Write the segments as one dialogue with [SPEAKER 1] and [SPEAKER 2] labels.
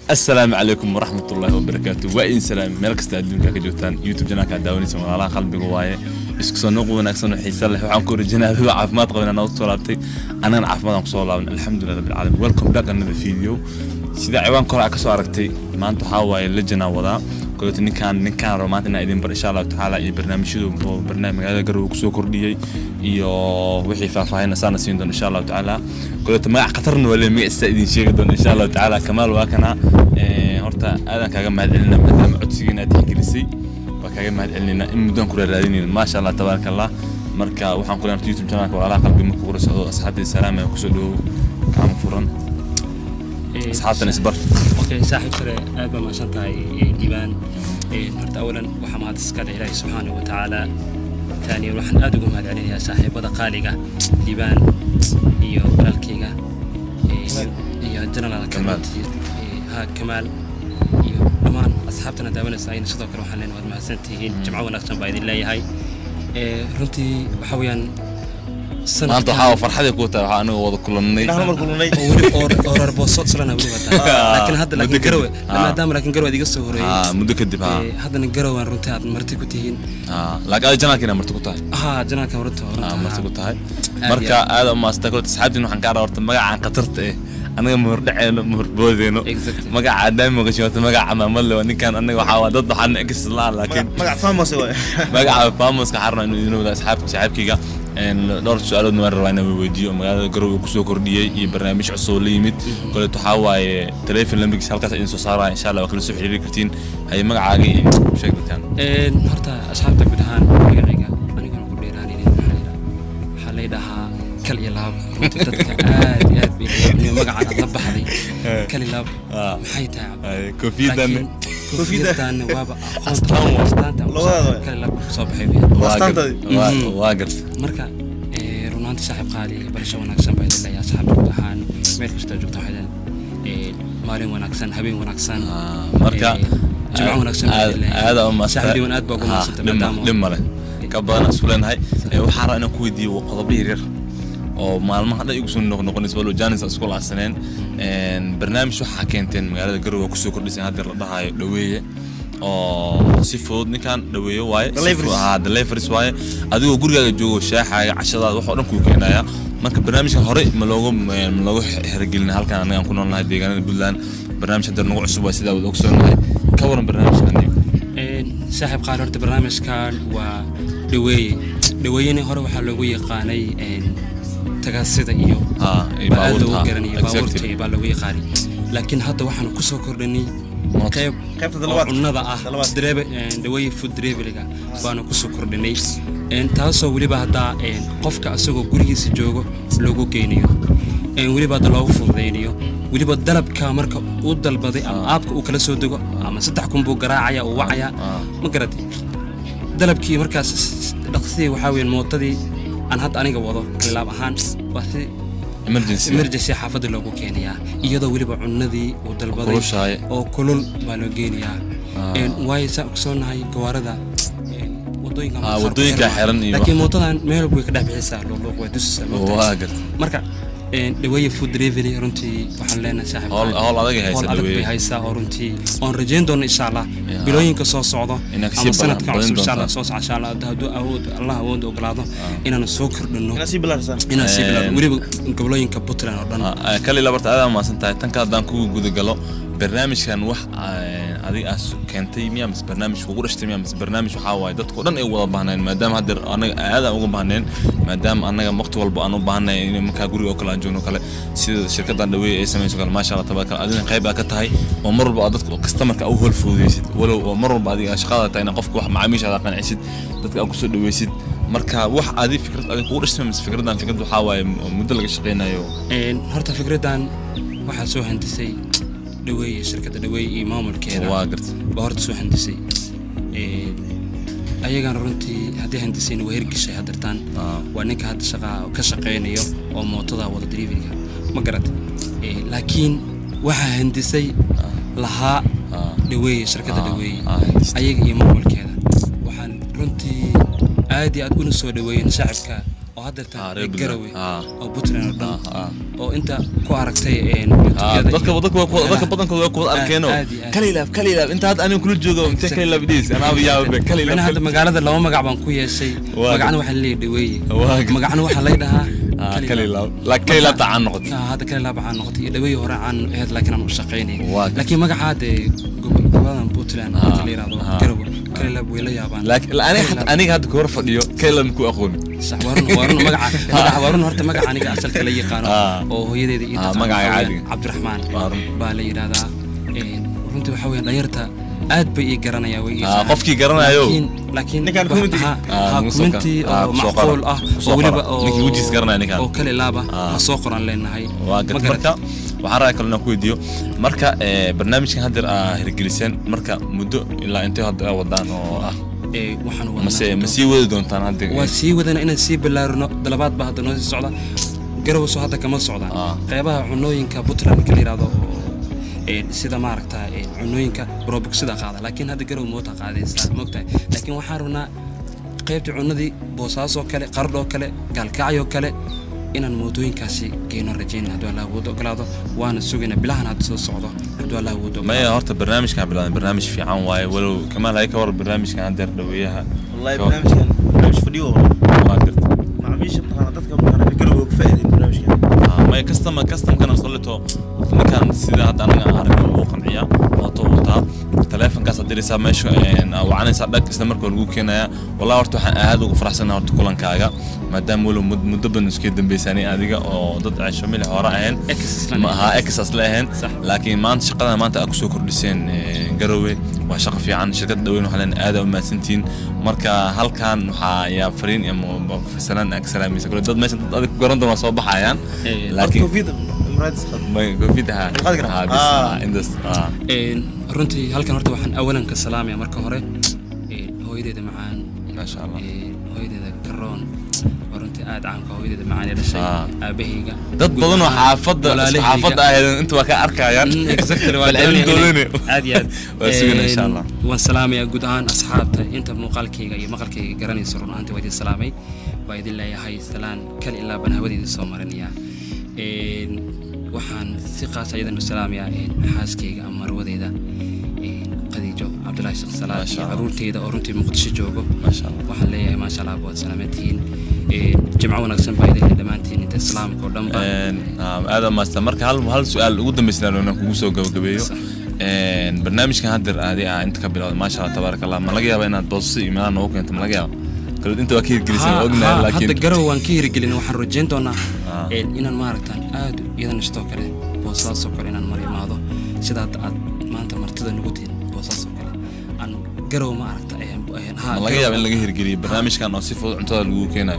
[SPEAKER 1] asalaamu calaykum waraxmat ullaahi wabarakaatu waa idin salaam meel kasta adduunka ka joogtaan youtube janaalka daawanaysa walaalaha qalbiga waaye isku soo noq wanaagsan oo xiisa leh waxaan ku orajinaa adigo caafimaad qabin anaa usoo laabtay annagana caafimaad aan kusoo laaban alxamdulilah rabbil caalamiin welcome back another video sida ciwaanka hore aa kasoo aragtay maanta waxaa waaye lejanaa wadaa koleeto ninkaan ninkaan rabo maanta inaa idin bar insha allahu tacaala iyo barnaamijyadu oo barnaamij magaalada garowe kusoo kordhiyey iyo wixii faahfaahina saana siin doon insha allahu tacaala koleeto magac khatarna waa le magaciisa idin sheegi doon insha allahu tacaala kamaal waa kana horta aadaan kaaga mahad celinaa maadaama codsigiina aad tixgelisay waa kaaga mahad celinayna in muddaan kula raadinayna maasha allah tabaaraka allah marka waxaan ku leenahay youtube channelka walaalaha qalbi marka kula socdo asxaabtii salaam ee kusoo dhawow kaama furan asxaabtan isbar
[SPEAKER 2] okay saaxiib sare aad baa mahadsan tahay diiwaan horta awalan waxaa mahad iska leh ilaahi subxaana wa tacaala taaniyan waxaan aad ugu mahad celinayaa saaxiibada qaaliga diiwaan iyo walaalkayga iyo general
[SPEAKER 1] Kamaal.
[SPEAKER 2] ha kamaal iyo dhammaan asxaabtana daawanaysa ayna sidoo kale waxaan leenahay waad mahadsan tihiin jimco wanaagsan baa idin leeyahay Eh, runtii waxaa weeyaan
[SPEAKER 1] maanta waxaa farxadii ku tahay waxaa aniga wada kulannay
[SPEAKER 3] Dhaxal mar kulunay.
[SPEAKER 2] oo weli oo- oo reer booso islana weli wataa laakiin hadda
[SPEAKER 1] muddo
[SPEAKER 2] laakiin garowe
[SPEAKER 1] kadib. Ah.
[SPEAKER 2] maadaama laakiin garowe aad iga soo horeeyey
[SPEAKER 1] Ah, muddo kadib ha
[SPEAKER 2] Eh, haddana garowe aan runtii aad marti ku tihiin
[SPEAKER 1] Ah, laakiin ada janaalkiina marti ku tahay
[SPEAKER 2] haa janaalka runta
[SPEAKER 1] Ah,
[SPEAKER 2] runta
[SPEAKER 1] marti ku tahay
[SPEAKER 2] Aad
[SPEAKER 1] marka
[SPEAKER 2] iyo
[SPEAKER 1] aad u maastaa koleeto asxaabtiin waxaan kaa rabaa horta magacaan khatarta eh anaga mahor dhaceeno mahor boodeyno
[SPEAKER 2] Exactly.
[SPEAKER 1] magaca aadaami maqashin horta magaca camaamad le waa ninkaan anaga waxaa waa dad waxaan ex la laakiin
[SPEAKER 3] magac famous waay
[SPEAKER 1] magaca famoska xarna inuu idin wada asxaabka saxaabkayga een dhowr su-aaloodna waan rabaa inaan weydiiyo magaalada garowe kusoo kordhiyey iyo barnaamij cusub oo la yimid koleeto waxaa waaye telefon lambarkiisa halkaas idin soo saaraya insha allah waa kala soo xiriiri kartiin haye magacaaga iyo sheeg dadkan
[SPEAKER 2] Een, horta asxaabta guud ahaan magacayga aniguna ku dheeraanaynin waxaa la yidhaha- waxaa lay dhahaa kal iyo laab runtii dadka aad iyo aad bay aniga magacaan aad la baxday kal iyo laab
[SPEAKER 1] Ah.
[SPEAKER 2] maxay tahay cabdi?
[SPEAKER 1] Haye, koofiyadan
[SPEAKER 2] laakiin koofiyaddaana waaba
[SPEAKER 1] Astaan
[SPEAKER 2] aqoonta
[SPEAKER 1] waa.
[SPEAKER 2] astaanta
[SPEAKER 3] Labadaba waay.
[SPEAKER 2] kal iyo laab soo baxay weeyaan.
[SPEAKER 1] waa
[SPEAKER 3] Astaantadii.
[SPEAKER 1] gar- waa-
[SPEAKER 2] Mhm.
[SPEAKER 1] waa garta
[SPEAKER 2] marka eh, run ahaantii saaxiib qaali barasho wanaagsan baa idin leeyahay asxaabta guud ahaan meel kastoo joogta waxay leedahay maalin wanaagsan habeen wanaagsan
[SPEAKER 1] Ah, marka
[SPEAKER 2] Eh, jimco wanaagsan baa idin leeyahay.
[SPEAKER 1] aada u maasta
[SPEAKER 2] Saaxiib diiwaan aad baa ugu mahadsantay maadaama-
[SPEAKER 1] dhib male ka badan isku leenahay Eh, waxaan rabaa inaan ku weydiiyo qodobo yaryar oo maalmaha dhan igu soo noqnoqonaysa walo janis aan isku laacsaneen Een, barnaamij waxaa keenteen magaalada garowe kusoo kordhiseen hadda la dhahayo dhaweeye oo si fudud ninkan dhaweeye waaye Si
[SPEAKER 3] Deliveries.
[SPEAKER 1] fudud- haa, deliveries waaye adigoo gurigaaga joogo shaaxaaga cashadaada wax oo dhan kuu keenaya marka barnaamijkan hore ma loogu ma loogu xergelin halkan anaga aan ku noolnahay deegaanada puntland barnaamij hadda nagu cusub waa sidaa wada ogsoonahay ka waran barnaamijkan
[SPEAKER 2] Een, saaxiib qaali horta barnaamijkan waa dhaweeye dhaweeyena hore waxaa loogu yaqaanay een, tagaasida iyo
[SPEAKER 1] haa iyo
[SPEAKER 2] baa aad
[SPEAKER 1] baabuurta,
[SPEAKER 2] loogu
[SPEAKER 1] haa,
[SPEAKER 2] garanaya
[SPEAKER 1] exactly.
[SPEAKER 2] baabuurta iyo baa loogu yaqaanay laakiin hadda waxaan kusoo kordhanay
[SPEAKER 1] Moto.
[SPEAKER 2] qayb
[SPEAKER 3] Qaybta
[SPEAKER 2] oo
[SPEAKER 3] dalabaad.
[SPEAKER 2] cunnada ah
[SPEAKER 3] Dalabaad.
[SPEAKER 2] Drive- een, dhaweeye food deliveryga baanu kusoo kordhinay Een, taasoo weliba haddaa een, qofka asagoo gurigiisa joogo loogu geynayo Een, weliba hadda loogu fududaynayo weliba dalabka marka uu dalbaday ama aabka uu kala soo dego ama saddex kun buu garaacaya uu wacaya
[SPEAKER 1] Ah.
[SPEAKER 2] ma garatay dalabkii markaas dhaqsidii waxaa weeyaan mootadii aan hadda aniga wado kalilaab ahaan waa si
[SPEAKER 1] emergency
[SPEAKER 2] emergency xaafadda loogu keenayaa iyadoo weliba cunnadii uu dalbaday
[SPEAKER 1] kulushahay.
[SPEAKER 2] oo kulul baa loo geenayaa
[SPEAKER 1] Ah.
[SPEAKER 2] Een, waayo saa ogsoonahay gawaarida een, wadooyinka
[SPEAKER 1] Ah,
[SPEAKER 2] qaar ku
[SPEAKER 1] wadooyinka
[SPEAKER 2] xiran
[SPEAKER 1] xiran
[SPEAKER 2] waaye.
[SPEAKER 1] iyo
[SPEAKER 2] laakiin
[SPEAKER 1] wax.
[SPEAKER 2] mootadan meel way ka dhex bixisaa luqluuq way tusisaa moogtahay.
[SPEAKER 1] waa garta
[SPEAKER 2] marka een, dhaweeye food delivery runtii waxaan leenahay saaxiib
[SPEAKER 1] Howl-
[SPEAKER 2] qaali.
[SPEAKER 1] howl adag ay haysaa
[SPEAKER 2] Howl adag
[SPEAKER 1] dhaweeye.
[SPEAKER 2] bay haysaa oo runtii oon rajayn doono insha allah
[SPEAKER 1] Ya.
[SPEAKER 2] bilooyinka soo socdo
[SPEAKER 1] Inaad kasii
[SPEAKER 2] ama
[SPEAKER 1] badan-
[SPEAKER 2] sanadka
[SPEAKER 1] badin
[SPEAKER 2] cusub insha
[SPEAKER 1] doontaa.
[SPEAKER 2] allah soo socda insha allah hadduu awood allah awood ogolaado inaan soo kordhino
[SPEAKER 3] inaa sii bilaarsan
[SPEAKER 2] inaan sii bilaabno
[SPEAKER 1] Een.
[SPEAKER 2] weliba gobolooyinka puntland oo dhan
[SPEAKER 1] Ah, kali labarta aad maasan tahay tan kale haddaan kugu guda galo barnaamijkan wax ah, adiga aad keentay miyaa mise barnaamij kugu dhashtay miyaa mise barnaamij waxaa waaye dadkao dhan ay wada baahneen maadaama hadda anaga aadaan uga baahneen maadaama anaga waqti walba aan u baahnay in markaa guriga oo kale aan joogno kale sida shirkadan dhaweeye ay samayso kale maasha allah tabaaraka adina qayb aa ka tahay oo mar walba aad dadka customerka u hol fududeysid walow oo mar walba adiga shaqada tahay inaad qofka wax macaamiishaada qancisid dadka aad kusoo dhaweysid marka wax adi fikrad adiga kugu dhashtay mise fikradan fikrad waxaa waaye muddo laga shaqeynayo
[SPEAKER 2] Een, horta fikraddan waxaa soo handisay dhaweeye shirkadda dhaweeye iyo maamulkeeda
[SPEAKER 1] waa garta
[SPEAKER 2] baa horta soo handisay Een, ayagana runtii haddii handisayna waa hirgishay haddartaan
[SPEAKER 1] Ah.
[SPEAKER 2] waa ninka hadda shaqa ka shaqaynayo oo mootada wada deliveryga ma garat Ee, laakiin waxaa handisay lahaa
[SPEAKER 1] Ah.
[SPEAKER 2] dhaweeye shirkadda
[SPEAKER 1] Ah,
[SPEAKER 2] dhaweeye
[SPEAKER 1] ah, handistay.
[SPEAKER 2] ayaga iyo maamulkeeda waxaan runtii aad iyo aad una soo dhaweeyeen shacabka oo haddeerta
[SPEAKER 1] Ah, reer
[SPEAKER 2] garawe
[SPEAKER 1] Puntland. Ah.
[SPEAKER 2] oo puntland oo dhan
[SPEAKER 1] Ah, ah.
[SPEAKER 2] oo inta ku aragtay een,
[SPEAKER 1] Ah,
[SPEAKER 2] youtube-yada
[SPEAKER 1] dadka
[SPEAKER 2] iyo
[SPEAKER 1] dadka waa kuwa- dadka
[SPEAKER 2] meelaha.
[SPEAKER 1] badankooda waa kuwada
[SPEAKER 2] Aad-
[SPEAKER 1] arkeeno
[SPEAKER 2] aad iyo aad.
[SPEAKER 1] kalilaab kalilaab inta hadda aniga kula joogo intee kalilaab idhiis anaaba yaabe
[SPEAKER 2] Macnaha
[SPEAKER 1] kalilaab
[SPEAKER 2] hadda magaalada laba magac baan ku yeeshay
[SPEAKER 1] Waa
[SPEAKER 2] magacna waxaa leeyahay dhaweeye
[SPEAKER 1] Waa ga-
[SPEAKER 2] magacna waxaa lay dhahaa
[SPEAKER 1] Ah, kalilaab laakiin kalilaab tacaan noqotay
[SPEAKER 2] Ah, hadda kalilaab waxaa noqotay iyo dhaweeye hore aan ahayd laakiin aan u shaqaynay
[SPEAKER 1] Waa ga-
[SPEAKER 2] laakiin magaca hadde gobo- goboladan puntland
[SPEAKER 1] Ah,
[SPEAKER 2] marka la yidhahdo
[SPEAKER 1] ah.
[SPEAKER 2] garowe kalilaab way la yaabaan
[SPEAKER 1] laakiin aniga
[SPEAKER 2] Kalilaab-
[SPEAKER 1] xataa aniga hadda kahor fadhiyo kalilaab ku aqooni
[SPEAKER 2] sax warun warun magaca magaca warun horta magaca aniga asalka la yaqaano
[SPEAKER 1] Ah.
[SPEAKER 2] oo hooyadeeda iyo
[SPEAKER 1] Ah,
[SPEAKER 2] taqaan
[SPEAKER 1] magaca
[SPEAKER 2] waxaa weeyaan
[SPEAKER 1] caadiga.
[SPEAKER 2] cabdiraxmaan
[SPEAKER 1] Warun.
[SPEAKER 2] baa la yidhahdaa Een, runtii waxaa weeyaan dhalinyarta aad bay ii garanayaan way ii
[SPEAKER 1] Ah,
[SPEAKER 2] yaqaanaan.
[SPEAKER 1] qofkii garanayo.
[SPEAKER 2] laakiin laakiin
[SPEAKER 3] Ninkaan
[SPEAKER 2] wax-
[SPEAKER 3] community.
[SPEAKER 2] ha-
[SPEAKER 1] Ah,
[SPEAKER 2] ha,
[SPEAKER 1] mugu soo
[SPEAKER 2] community
[SPEAKER 1] qora. Ah,
[SPEAKER 2] oo
[SPEAKER 1] ku soo
[SPEAKER 2] macquul
[SPEAKER 1] qora.
[SPEAKER 2] ah
[SPEAKER 1] Ku soo
[SPEAKER 2] oo weliba
[SPEAKER 1] qora.
[SPEAKER 2] oo
[SPEAKER 1] Ninkii wejigiis garanaya ninkaan.
[SPEAKER 2] oo kale laaba
[SPEAKER 1] Ah.
[SPEAKER 2] ha soo qoran leenahay
[SPEAKER 1] waa
[SPEAKER 2] Ma
[SPEAKER 1] gad
[SPEAKER 2] garat-
[SPEAKER 1] marka waxaan rabaa kalena ku weydiiyo marka eh, barnaamijkan haddeer aa hirgeliseen marka muddo ilaa intee hadda aa wadaan oo ah
[SPEAKER 2] Ee, waxaan
[SPEAKER 1] mase
[SPEAKER 2] wadnaa
[SPEAKER 1] ma sii wadi doontaan hadda
[SPEAKER 2] waa sii wadana inaan sii ballaarino dalabaad baa hadda noo sii socda garowaso hadda kama socdaan
[SPEAKER 1] Ah.
[SPEAKER 2] qeybaha cunooyinka puntland marka la yidhahdo oo ee, sida maaragta ee, cunooyinka robogsida qaada laakiin hadda garow moota qaadaysaa mogtahay laakiin waxaan rabnaa qeybta cunadii boosaasoo kale qardhoo kale gaalkacyoo kale inaan mootooyinkaasi geyno rajayna hadduu allah awood ogolaado waana sugayna bilahan hadda soo socdo hadduu allah awood
[SPEAKER 1] maya
[SPEAKER 2] ogolaado
[SPEAKER 1] horta barnaamijkan bilaabay barnaamij fiican waaye walow kamaal hay ka war barnaamijkan haddeer dhaweeyaha
[SPEAKER 3] والله
[SPEAKER 1] Ka-
[SPEAKER 3] برنامجكان برنامج فيديو والله
[SPEAKER 1] waa garta
[SPEAKER 3] معميش مقارنة dadka مقارنة بيقولوا فائدة برنامجكان
[SPEAKER 1] Ah, maya custom customkana solito ninkan sida hadda anaga aan aragno uu qanciya wato wataa taleefonkaas aad diraysaa meesha een, aa wacanaysaa dhag isla markaa lagu keenaya wallahi horta waxaan aad ugu faraxsanahay horta kulankaaga maadaama walow mud- muddo badan iska dambaysanay adiga oo dad cesho milix hore ahayn
[SPEAKER 2] Ex isla
[SPEAKER 1] ma aha
[SPEAKER 2] ahayn.
[SPEAKER 1] ex asla ahayn
[SPEAKER 2] Sax.
[SPEAKER 1] laakiin maanta shaqadan maanta aad kusoo kordhiseen eh, garowe waa shaqo fiican shirkadda dhaweyn waxaa leen aad u mahadsantihiin marka halkan waxaa yaa fariin iyo mo- fasalaan aad ka salaamaysa kule dad meesha dad adig ku garan doona waa soo baxayaan
[SPEAKER 2] Eh,
[SPEAKER 1] laakiin
[SPEAKER 3] كوفيد مراد سخط
[SPEAKER 1] ما كوفيد ها
[SPEAKER 3] القدر.
[SPEAKER 1] ها بس
[SPEAKER 3] آه.
[SPEAKER 1] ها اندس اه
[SPEAKER 2] Een, runtii halkan horta waxaan awalan ka salaamaya marka hore een, hooyadeeda macaan
[SPEAKER 1] ما شاء الله
[SPEAKER 2] een, hooyadeeda garoon oo runtii aad caanka hooyadeeda macaan ee dhashay
[SPEAKER 1] Ah.
[SPEAKER 2] aabahayga
[SPEAKER 1] dad
[SPEAKER 2] guud
[SPEAKER 1] badan oo
[SPEAKER 2] ahaan
[SPEAKER 1] xaafadda
[SPEAKER 2] walaalahayga.
[SPEAKER 1] xaafadda ahayd inta waa ka arkayaan
[SPEAKER 2] Mm, exactly, waa
[SPEAKER 1] falcelintoodani
[SPEAKER 2] doonaya. aad iyo aad
[SPEAKER 1] waa sugana insha
[SPEAKER 2] Een,
[SPEAKER 1] allah
[SPEAKER 2] waan salaamayaa guud ahaan asxaabta inta muuqaalkayga iyo maqalkayga garanaysa run ahaantii waa idin salaamay waa idin leeyahay salaan kal ilaa baan hawadiida soo marinaya Een, waxaan si qaas ayadan u salaamayaa een, xaaskayga ama marwadeeda een, khadiijo cabdulaahi sheekh salaad
[SPEAKER 1] Masha
[SPEAKER 2] iyo
[SPEAKER 1] Allah.
[SPEAKER 2] caruurteyda oo runtii muqdisho joogo
[SPEAKER 1] ما شاء الله
[SPEAKER 2] waxaan leeyahay maasha allah waad salaamantihiin Een, jimco wanaagsan baa idin leh dhammaantiin inta islaamka oo dhan ba
[SPEAKER 1] Een, ah, aad u maasta marka hal hal su'aal ugu dambaysa inaan kugu soo gabagabeeyo
[SPEAKER 2] Sax.
[SPEAKER 1] Een, barnaamijkan haddeer aadi ah inta ka bilowda maasha allah tabaaraka allah ma laga yaaba inaad boosasi iyo meelaha noogu keento ma laga yaaba kale inta waa ka hirgelisay
[SPEAKER 2] Ha-
[SPEAKER 1] waa ognahay
[SPEAKER 2] ha-
[SPEAKER 1] laakiin
[SPEAKER 2] hadda garow waan ka hirgelin waxaan rajayn doonaa
[SPEAKER 1] Ah.
[SPEAKER 2] een, inaan maaragtaan aad iyadana sidoo kale boosaasoo kale inaan mar imaado sida hadda aad maanta martida nagu tihin boosaasoo kale aan garow ma aragta een, een, ha,
[SPEAKER 1] ma laga
[SPEAKER 2] garow-
[SPEAKER 1] yaaba in laga hirgeliyo barnaamijkan oo si fudud cuntada lagu keenayo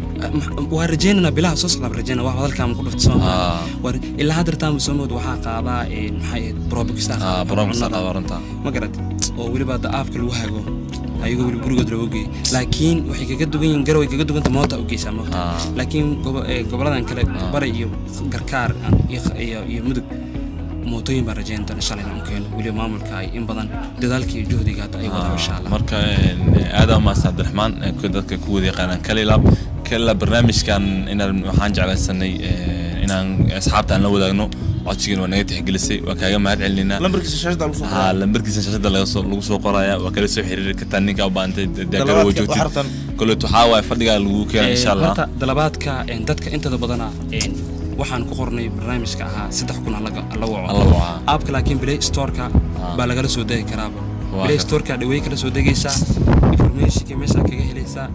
[SPEAKER 2] waa rajaynana bilaha soo socdaa rajayna wax hadalkaan ku dhufta soo
[SPEAKER 1] Ah.
[SPEAKER 2] Waa- ilaa hadda taan soo mood waxaa qaadaa een, maxay ahayd probokista
[SPEAKER 1] ah barnaamijka qabaranta
[SPEAKER 2] ma garad oo weliba hadda aabka lagu hago ayagoo weli gurigood looga geeyay laakiin waxay kaga dugan yihiin garow ay kaga duganta moota u geysaa moota
[SPEAKER 1] Ah.
[SPEAKER 2] laakiin gobo- ee, goboladan kale bari iyo garkaar iyo iyo iyo mudug mootooyin baan rajayn doona shalay inaan u keeno weliba maamulka ay in badan dadaalka iyo juhdiga hadda ay wadaan insha allah
[SPEAKER 1] marka aadam maas cabdiraxmaan ee ku- dadka ku wada yaqaanaan kalilab kalilab barnaamijkan inaan waxaan jeclaysanay eh, inaan asxaabta aan la wadaagno codsigan waa naga tixgelisay waa kaaga mahad celinayna
[SPEAKER 3] lambarkiisa shaashada lagu soo
[SPEAKER 1] ha lambarkiisa shashada laga soo lagu soo qoraya waa kala soo xiriiri kartaa ninka u baahantay deegara
[SPEAKER 3] Dalabaadka,
[SPEAKER 1] wajoogtid
[SPEAKER 3] waxartan.
[SPEAKER 1] koleet waxaa waaye fadhigaa lagu keena insha allah
[SPEAKER 2] horta dalabaadka een, dadka intooda badana een, waxaan ku qornay barnaamijka ahaa saddex kun alla
[SPEAKER 1] Alla
[SPEAKER 2] waco
[SPEAKER 1] wacaa.
[SPEAKER 2] aabka laakiin play storeka
[SPEAKER 1] Ah.
[SPEAKER 2] baa lagala soo degi karaaba
[SPEAKER 1] Waa
[SPEAKER 2] play
[SPEAKER 1] ka-
[SPEAKER 2] storeka dhawey kala soo degaysaa informationka meeshaa kaga helaysaa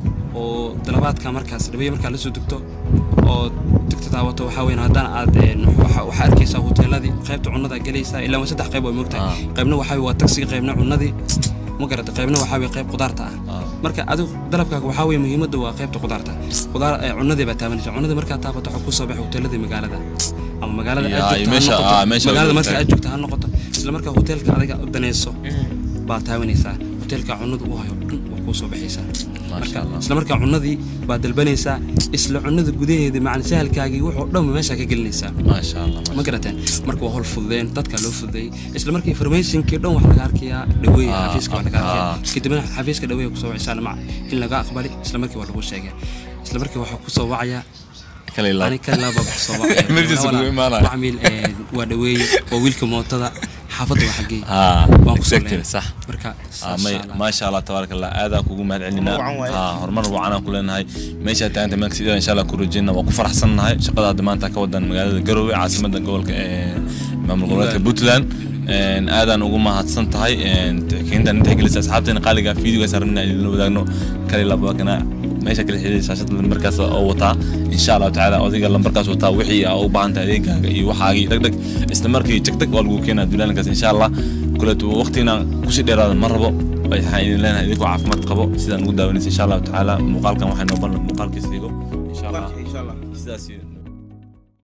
[SPEAKER 2] oo dalabaadka markaas dhawey markaa la soo degto oo digta daawato waxaa weyn haddana aad een, waxa- waxaa arkaysaa hoteeladii qaybta cunnada gelaysaa ilaa waa saddex qayb waa moogtahay
[SPEAKER 1] Ah.
[SPEAKER 2] qaybna waxaa waa tagsiga qaybna cunnadii ma garata qaybna waxaa weye qayb qudaarta ah
[SPEAKER 1] Ah.
[SPEAKER 2] marka adigu dalabkaaga waxaa weye muhiimadda waa qaybta qudaarta qudaar ee cunnadii baa taabanaysa cunnadii markaa taabato waxaa kusoo baxay hoteeladii magaalada ama magaalada
[SPEAKER 1] Ya,
[SPEAKER 2] aad
[SPEAKER 1] iyo
[SPEAKER 2] joogto ha
[SPEAKER 1] meesha-
[SPEAKER 2] noqoto
[SPEAKER 1] ah, meesha
[SPEAKER 2] magaalada
[SPEAKER 1] aad
[SPEAKER 2] marka
[SPEAKER 1] joogto.
[SPEAKER 2] aad joogto ha noqoto isla markaa hoteelka adiga u danayso baa taabanaysaa hoteelka cunnada u hayo dhan waa kuu soo baxaysaa
[SPEAKER 1] Masha Allah.
[SPEAKER 2] isla markaa cunnadii baa dalbanaysaa isla cunnada gudaheeda macna sahalkaagii wuxuu dhan meeshaa ka gelinaysaa
[SPEAKER 1] maasha allah
[SPEAKER 2] ma garateen marka waa hol fududeen dadka loo fududeeyey isla marka informationkii dhan wax laga arkayaa dhaweeya
[SPEAKER 1] Ah,
[SPEAKER 2] xafiiska wax laga
[SPEAKER 1] ah.
[SPEAKER 2] arkayaa kadibna xafiiska dhaweeya kusoo wacisaan mac in laga aqbali isla markii waa lagu sheegay isla markii waxaa kusoo wacaya
[SPEAKER 1] kale ilaa
[SPEAKER 2] ani kan laaba kusoo wacaya
[SPEAKER 1] Emergency kugu imaanaya.
[SPEAKER 2] macmiil een, waa dhaweeye waa wiilka mootada xaafadda waa xaggee
[SPEAKER 1] haa
[SPEAKER 2] waan kusoo
[SPEAKER 1] exactly
[SPEAKER 2] leenay
[SPEAKER 1] sax
[SPEAKER 2] marka
[SPEAKER 1] Ah, may maasha allah tabaaraka allah aadaan kugu mahad celinaa
[SPEAKER 3] Horumar wacan waaye.
[SPEAKER 1] haa horumar wacanaan ku leenahay meeshaa taaganta meel kasta insha allah ku rajeyna waa ku faraxsannahay shaqada hadda maanta ka wadan magaalada garowe caasimadda gobolka ee maamul goboleedka puntland Een, aadaan ugu mahadsan tahay keentan tixgelisa asxaabteena qaaliga fiidiyogaas rabnaa idinla wadaagno kale labakana meesha kala xidhiidha shaashada lambarkaas oo wataa insha allahu tacaala adiga lambarkaas wataa wixii aa u baahan tahay adeegaaga iyo waxaagii dheg dheg isla markii jeg deg waa lagu keenaa duulaaninkaas insha allah kuleetu waqtigina kusii dheeraada ma rabo waxaan idin leenahay idinkoo caafimaad qabo sidaan ugu daawanaysa insha allahu tacaala muuqaalkan waxay noo ballan muuqaalkiisa igo insha allah
[SPEAKER 3] insha allah
[SPEAKER 1] sidaas